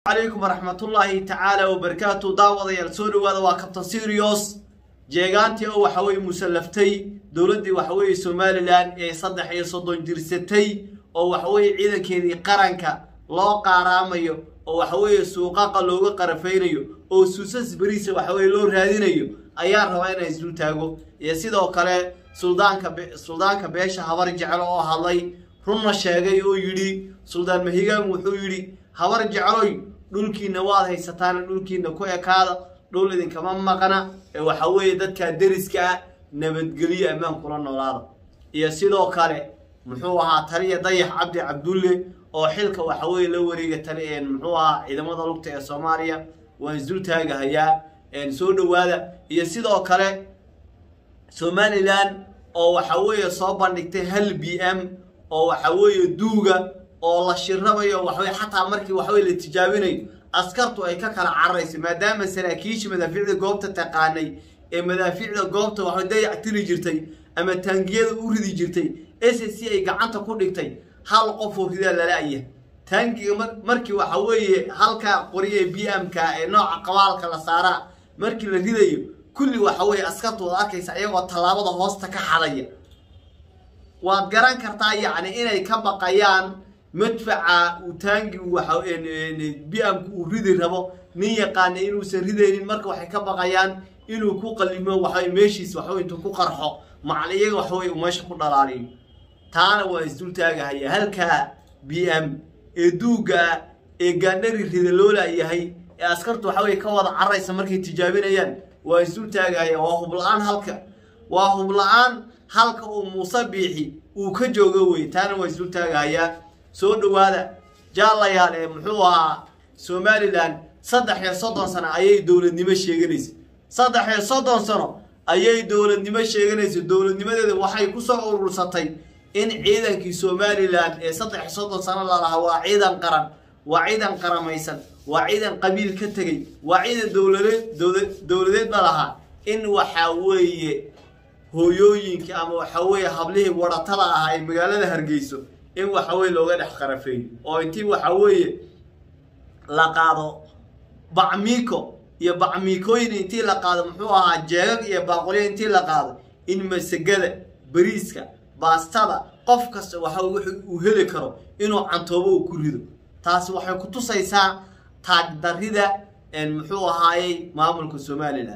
calaykum waraxmatullaahi tacaala wabarakaatu daawadayaal soo dhawaada waa kabtan sirios jeegaantii oo waxaweye musallaftay dowladdii waxaweye somalilan ee saddex iyo soddon jirsatay oo waxaweye ciidankeedii qaranka loo qaaraamayo oo waxaweye suuqaqa looga qarafaynayo oo suusas beriisa waxaweye loo raadinayo ayaa rabaa inay isdul taago iyo sidoo kale suldaanka suldaanka beesha habar jecel oo hadlay runna sheegay oo yidhi suldaan mahigaan wuxuu yidhi habar jecloy dhulkiina waad haysataan dhulkiina ku ekaada dhul idinkama maqna ee waxa weeye dadkaa deriska ah nabadgelyo ammaan kula noolaada iyo sidoo kale muxuu ahaa taliya dayax cabdi cabdulle oo xilka waxa weye la wareega tali muxuu ahaa ciidamada lugta ee soomaaliya waan isdul taagahayaa soo dhawaada iyo sidoo kale somalilan oo waxa weeye soo bandhigtay hal b m oo waxa weeye duuga oo la shirabayo waxaweye xataa markii waxaweye la tijaabinayo askartu ay ka kala cararayso maadaama saraakiisha madaafiicda goobta taqaanay ee madaafiicda goobta waxay dayac tiri jirtay ama taangiyada u ridi jirtay s c ay gacanta ku dhigtay hal qofoo ridaa lala-ya taangiga markii waxa weeye halka qoriye b m-ka ee nooca qabaalka la saaraa markii la ridayo kulli waxa weye askartu waad arkaysa iyagoo tallaabada hoosta ka xadaya waad garan kartaa yacni inay ka baqayaan madfaca uu taangi b m-ku uu ridi rabo nin yaqaana inuusan ridaynin marka waxay ka baqayaan inuu ku qalimo waxa meeshiis waxawe intuu ku qarxo macal iyaga waxawey uu meesha ku dhalaaliyo taana waa isdul taagahaya halkaa b m ee duuga ee gaandhari rida loola yahay ee askartu waxaweye ka wada cararaysa markay tijaabinayaan waa isdul taagahaya waa hubla-aan halka waa hubla-aan halka uu muuse biixi uu ka joogo wey taana waa isdul taagahayaa soo dhawaada jaalayaal ee muxuu ahaa somalilan saddex iyo soddon sano ayay dowladnimo sheeganaysa saddex iyo soddon sano ayay dowladnimo sheeganaysa dowladnimadeeda waxay kusoo urursatay in ciidankii somalilan ee saddex iyo soddon sano lalahaa waa ciidan qaran waa ciidan qaramaysan waa ciidan qabiil ka tegey waa ciidan dowladeed dowladeed la lahaa in waxaa weeye hooyooyinka ama waxaa weeye hablihii waratada ahaa ee magaalada hargeyso in waxa weye looga dhex qarafeeyo oo intii waxa weeye la qaado bacmiiko iyo bacmiikooyin intii la qaado muxuu ahaa jeegag iyo baaqolyo intii la qaado in masagada bariiska baastada qof kasta waxa uu heli karo inuu cantoobo uu ku rido taasi waxay ku tusaysaa taagdarida muxuu ahaayey maamulka somalilan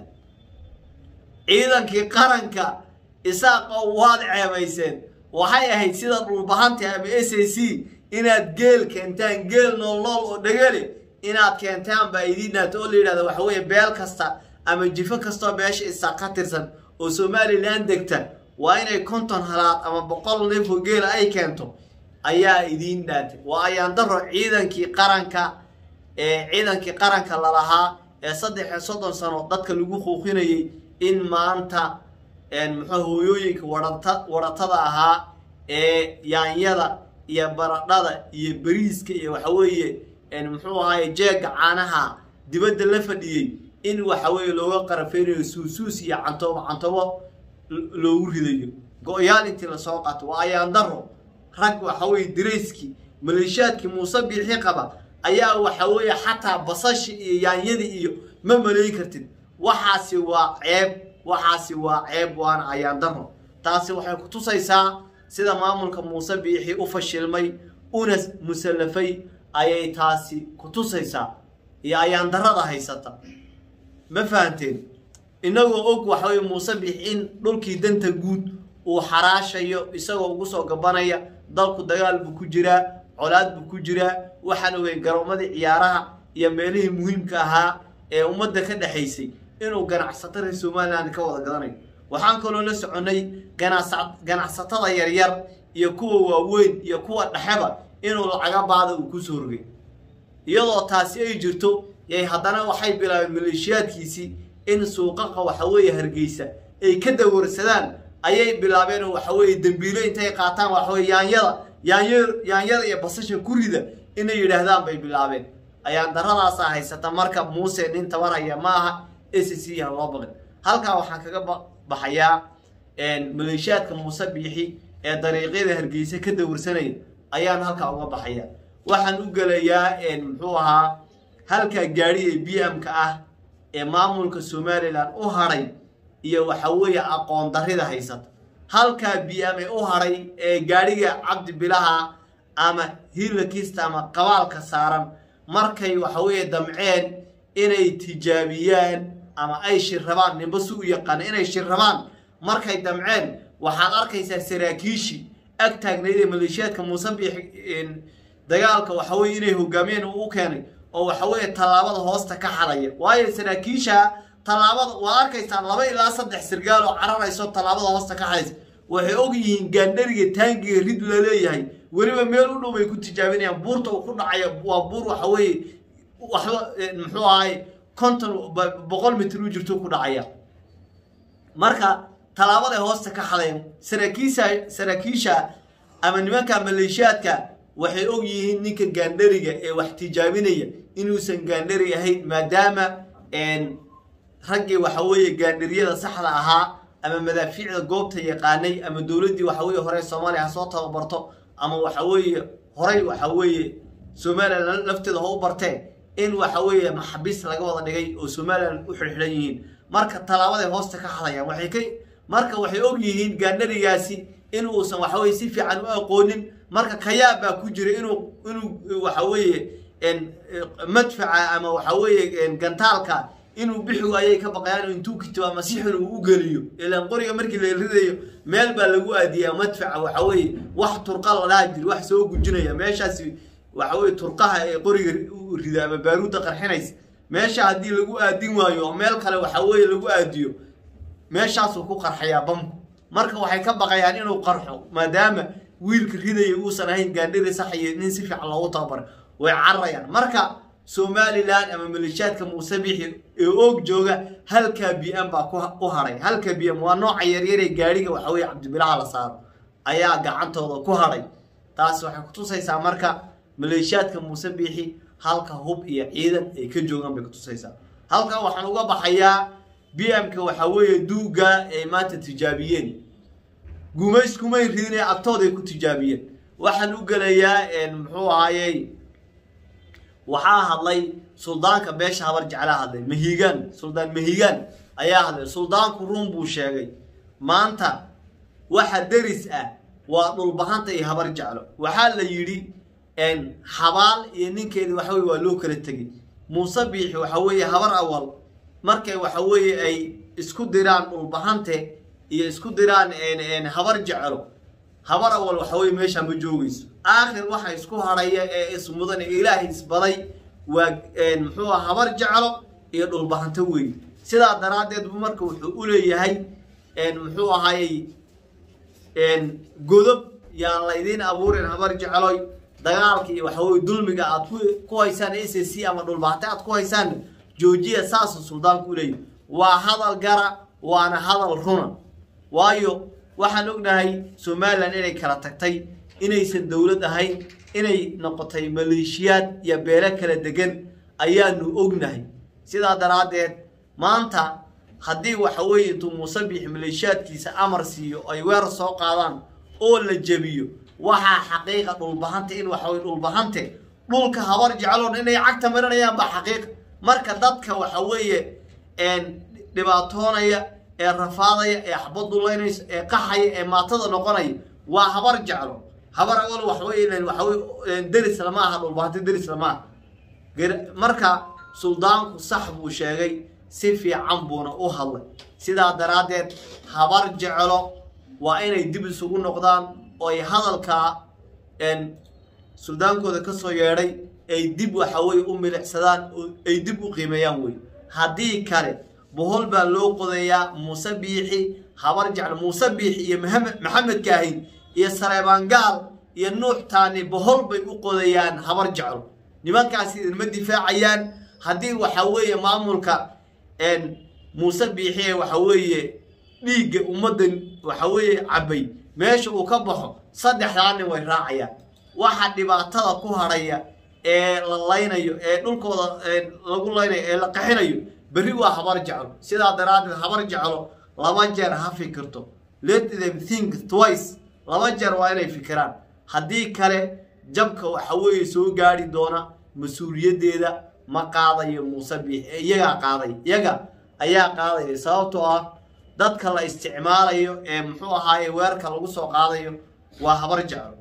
ciidankii qaranka isaaqa waad ceebayseen waxay ahayd sida dhulbahanta ama s a c inaad geel keentaan geel nool nool oo dhagale inaad keentaan baa idiinaata oo la yidhahda waxa weeye beel kasta ama jifo kastoo beesha isaaq ka tirsan oo somalilan degta waa inay konton halaad ama boqol neefoo geela ay keento ayaa idiin dhaatay waa ayaan daro ciidankii qaranka ee ciidankii qaranka lalahaa ee saddex iyo soddon sano dadka lagu quuqinayay in maanta muxuu hooyooyinka warata waratada ahaa ee yaanyada iyo baradhada iyo beriiska iyo waxa weeye muxuu ahaaye jeega caanaha dibadda la fadhiyey in waxa weeye looga qarafeynayo suusuus iyo cantoobo cantoobo loogu ridayo go-yaal intii lasoo qaato waa ayaan daro rag waxa weye dirayskii maleeshiyaadkii muuse biixi qaba ayaa waxa weeye xataa basashi iyo yaanyadii iyo ma maleyn kartid waxaasi waa ceeb waxaasi waa ceeb waana ayaan daro taasi waxay ku tusaysaa sida maamulka muuse biixi u fashilmay una musallafay ayay taasi ku tusaysaa iyo ayaan darada haysata ma fahanteen inagoo og waxaweye muuse biixi in dhulkii danta guud uu xaraashayo isagoo ugu soo gabanaya dalku dagaal buu ku jiraa colaad buu ku jiraa waxaan ogey garoomadii ciyaaraha iyo meelihii muhiimka ahaa ee ummadda ka dhexaysay inuu ganacsato reer somalilan ka wada gadanayo waxaan kaloo la soconnay ganacsatada yaryar iyo kuwa waaweyn iyo kuwa dhexeba inuu lacaga baada uu kusoo rogay iyadoo taasi ay jirto yay haddana waxay bilaabeen maleeshiyaadkiisii in suuqaqa waxaweeye hargeysa ay ka dawarsadaan ayay bilaabeen oo waxaweeye dembiilo intay qaataan waxaweye yaanyada yaany yaanyada iyo basasha ku rida inay yidhaahdaan bay bilaabeen ayaan daradaasa haysata marka muuse nin tabarhaya ma aha s c ha loo baqin halkaa waxaan kaga baxayaa maleeshiyaadka muuse biixi ee dariiqyada hargeysa ka dawarsanaya ayaan halkaa uga baxaya waxaan u gelayaa muxuu ahaa halkaa gaadhi ee b m-ka ah ee maamulka somalilan u hadhay iyo waxa weeye aqoon darrida haysata halkaa b m ee u hadhay ee gaadhiga cabdi bilaha ama hilakista ama qabaalka saaran markay waxa weeye damceen inay tijaabiyaan ama ay shirrabaan ninba si u yaqaana inay shirrabaan markay damceen waxaad arkaysaa saraakiishii ag taagnayd ee maleeshiyaadka muuse biix dagaalka waxa weye inay hogaamiyeen uu u keenay oo waxa weeye tallaabada hoosta ka xadaya waayo saraakiisha tallaabada waad arkaysaan laba ilaa saddex sirgaal oo cararayso tallaabada hoosta ka xadaysa waxay og yihiin gaandhariga taangiga rid la leeyahay weliba meel u dhow bay ku tijaabinayaan buurta uu ku dhacaya waa buur waxa weeye waxba muxuu ahay konton boqol mitir u jirto ku dhacaya marka tallaabaday hoosta ka xadayan saraakiisha saraakiisha ama nimanka maleeshiyaadka waxay og yihiin ninka gaandhariga ee wax tijaabinaya inuusan gaandhari ahayn maadaama raggii waxa weeye gaandhariyada saxda ahaa ama madaafiicda goobta yaqaanay ama dowladdii waxa weye hore soomaaliya ha soo tababarto ama waxa weeye horay waxa weeye somalilan lafteeda ha u barteen in waxa weeye maxabiis laga wada dhigay oo somalilan u xirxiran yihiin marka tallaabaday hoosta ka hadayaan waxay ka marka waxay og yihiin gaandharigaasi in uusan waxa weye si fiican u aqoonin marka kayaab baa ku jira inuu inuu waxa weeye madfaca ama waxa weeye gantaalka inuu bixigu ayay ka baqayaan intuu kito ama si xun uu u geliyo ilaan qoriga markii la ridayo meel baa lagu aadiyaa madfaca waxa weeye wax turqa la dhaha jiri wax soo gujinaya meeshaasi waxa weye turqaha ee qoriga u rida ama baaruudda qarxinaysa meesha haddii lagu aadin waayo oo meel kale waxa weeye lagu aadiyo meeshaasuu ku qarxayaa bamku marka waxay ka baqayaan inuu qarxo maadaama wiilka ridaya uusan ahayn gaandhiri sax iyo nin si fiican loogu tababaray way cararayaan marka somalilan ama maleeshiyaadka muuse bixi ee oog jooga halkaa b m baa u hadhay halka b m waa nooca yaryaree gaadhiga waxa weye cabdibilaha la saaro ayaa gacantooda ku hadhay taas waxay kutusaysaa marka maleeshiyaadka muuse biixi halka hub iyo ciidan ay ka joogaan bay kutusaysaa halkan waxaan uga baxayaa b m-ka waxa weeye duuga ay maanta tijaabiyeen gumays kumay ridine agtooday ku tijaabiyeen waxaan u gelayaa muxuu ahaayey waxaa hadlay suldaanka beesha habar jeclaa hadlay mahigaan suldaan mahigaan ayaa hadlay suldaanku run buu sheegay maanta waxa deris ah waa dhulbahanta iyo habar jeclo waxaa la yidhi xabaal iyo ninkeedi waxa weye waa loo kala tegay muuse biixi waxa weeye habar awal markay waxa weeye ay isku diraan dhulbahante iyo isku diraan habar jeclo habar awal waxa weye meeshaa ma joogayso aakhir waxa isku hadhaya ee ismudan ee ilaahay isbaday waa muxuu aha habar jeclo iyo dhulbahanto weeye sidaa daraaddeed bu marka wuxuu u leeyahay muxuu ahaayey godob yaan laydiin abuurin habar jecloy dagaalka iyo waxa weye dulmiga aad ku haysaan s c ama dhulbahante aad ku haysaan joojiya saasuu suldaanku u leeyahy waa hadal gara waana hadal runa waayo waxaan ognahay somalilan inay kala tagtay inaysan dowlad ahayn inay noqotay maleeshiyaad iyo beelo kala degan ayaanu ognahay sidaa daraaddeed maanta haddii waxa weeye intuu muuse biix maleeshiyaadkiisa amar siiyo ay weerar soo qaadaan oo la jebiyo waxaa xaqiiqa dhulbahante in waxaweye dhulbahante dhulka habar jecloon inay cagta marinayaan baa xaqiiqa marka dadka waxa weeye dhibaatoonaya ee rafaadaya ee xabadulaynaysa ee qaxaya ee maatada noqonaya waa habar jeclo habar awal waxawey waxawey deris lama aha dhulbahante deris lama aha marka suldaanku sax buu sheegay si fiican buuna u hadlay sidaa daraaddeed habar jeclo waa inay dib isugu noqdaan oo ay hadalkaa suldaankooda ka soo yeedhay ay dib waxaweye u milicsadaan oo ay dib u qiimeeyaan wey haddii kale bohol baa loo qodayaa muuse biixi habar jeclo muuse biixi iyo maxamed kaahin iyo sareebaan gaal iyo nuux taani bohol bay u qodayaan habar jeclo nimankaasi idinma difaacayaan haddii waxa weeye maamulka muuse biixi ee waxa weeye dhiigga ummaddan waxa weeye cabay meesha uu ka baxo saddexdaa nin way raacayaan waxa dhibaatada ku hadhaya ee la laynayo ee dhulkooda lagu laynayo ee la qaxinayo berri waa habar jeclo sidaa daraaddeed habar jeclo laba jeer ha fikirto let them think twice laba jeer waa inay fikiraan haddii kale jabka waxa weeye soo gaadhi doona mas-uuliyaddeeda ma qaadayo muuse biix ee iyagaa qaaday iyaga ayaa qaadaya sababtoo ah dadka la isticmaalayo ee muxuu ahaaye weerarka lagu soo qaadayo waa habar jeclo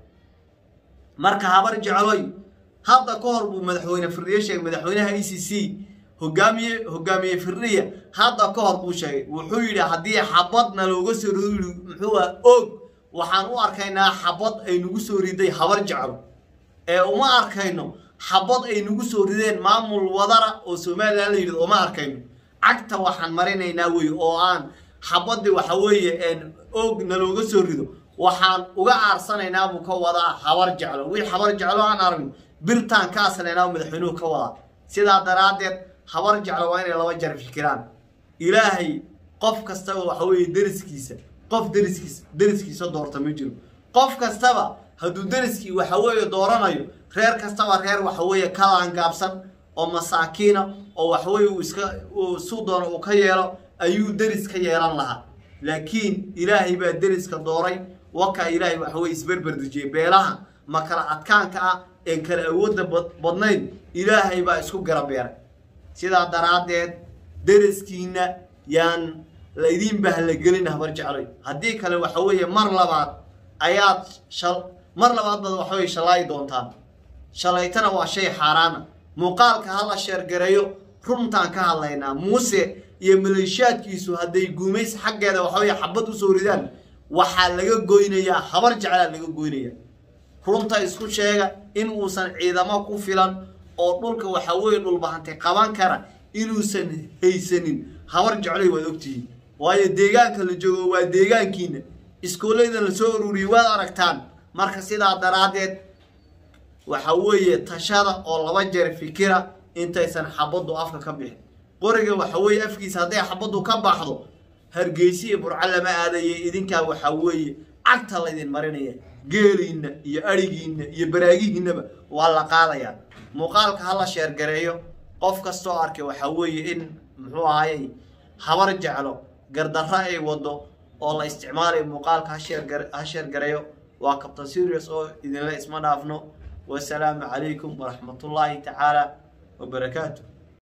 marka habar jecloy hadda ka hor buu madaxweyne firdhiye sheegay madaxweynaha e c c hogaamiye hogaamiye firdhiya hadda ka hor buu sheegay wuxuu yidhi haddii xabadna looga soo rido yidhi muxuu ah og waxaan u arkaynaa xabad ay nagu soo riday habar jeclo ee uma arkayno xabad ay nagu soo rideen maamul wadara oo somalilan la yidhahdo uma arkayno cagta waxaan marinaynaa wey oo aan xabadii waxa weeye og nalooga soo rido waxaan uga aarsanaynaa buu ka wadaa habar jeclo wii habar jeclo aan aragno birtaan ka aslaynaa madaxweynuhu ka wadaa sidaa daraaddeed habar jeclo waa inay laba jar fikiraan ilaahay qof kastaba waxa weeye deriskiisa qof deriskiisa deriskiisa doorta ma jiro qof kastaba hadduu deriskii waxa weeye dooranayo reer kastaba reer waxa weeye ka laangaabsan oo masaakiina oo waxaweye uu iska su doono uu ka yeelo ayuu deris ka yeelan lahaa laakiin ilaahay baa deriska dooray wakaa ilaahay waxaweye isberberdejiyey beelaha ma kala adkaanka ah een kala awoodda badnayn ilaahay baa isku garabeeray sidaa daraaddeed deriskiina yaan laydin bahlagelin habar jecloy haddii kale waxa weeye mar labaad ayaad shal mar labaad baad waxa weye shalaayi doontaan shalaytana waa shay xaaraana muuqaalka hala sheergareeyo runtaan ka hadlaynaa muuse iyo maleeshiyaadkiisu hadday guumays xaggeeda waxaweye xabad usoo ridaan waxaa laga goynayaa habar jeclaa laga goynaya runta isku sheega in uusan ciidamo ku filan oo dhulka waxa weeye dhulbahantay qaban kara inuusan haysanin habar jecloy waad ogtihiin waayo deegaanka la joogo waa deegaankiina iskoolleyda la soo ururiyey waad aragtaan marka sidaa daraaddeed waxa weeye tashada oo laba jeer fikira intaysan xabaddu afka ka bixin qoriga waxa weeye afkiisa hadday xabaddu ka baxdo hargeysi iyo burco lama aadaya idinkaa waxaa weeye cagta laydin marinaya geeliinna iyo adhigiinna iyo baraagihiinnaba waa la qaadayaa muuqaalka hala sheergareeyo qof kastoo arkay waxaa weeye in muxuu ahayey habar jeclo gardarro ay wado oo la isticmaalayo muuqaalka ha sheergareeyo waa captain serious oo idinla isma dhaafno wasalaamu calaykum waraxmatullaahi tacaala wabarakaatu